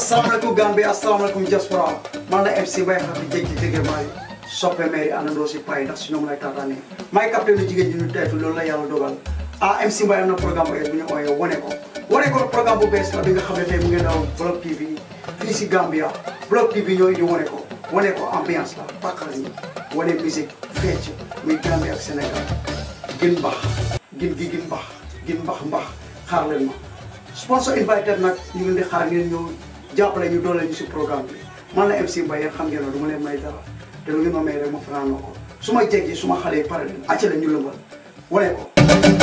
asalaamaaleykum Gambie asalaamaaleykum diaspora man la MC Mbaye xam ne jéggi jéggi maay soppe mairie àndandoo si pay ndax si ñoom lay taataanee maay capitaine lu jigéen ñi ñu teetu loolu la yàlla dogal ah MC Mbaye am na programme bu bu ñu ooyee wane ko wane ko programme bu bees la bi nga xam ne tey mu ngi daw Block TV fii si Gambia Block TV ñoo indi wane ko wane ko ambiance la pàqal ñi wane musique fecc muy Gambie ak Sénégal gin mbax gin gi gin mbax gin mbax mbax xaar leen ma sponsor invited nag ñu ngi leen di xaar ngeen ñëw jàppale ñu doole ñu si programme bi man la MC Mbaye yéen xam ngeen ne du ma leen may dara te lu ngeen ma may rek ma fanaanoo ko su ma jéggi su ma xale yi pare leen acca la ñu lëmbal wane ko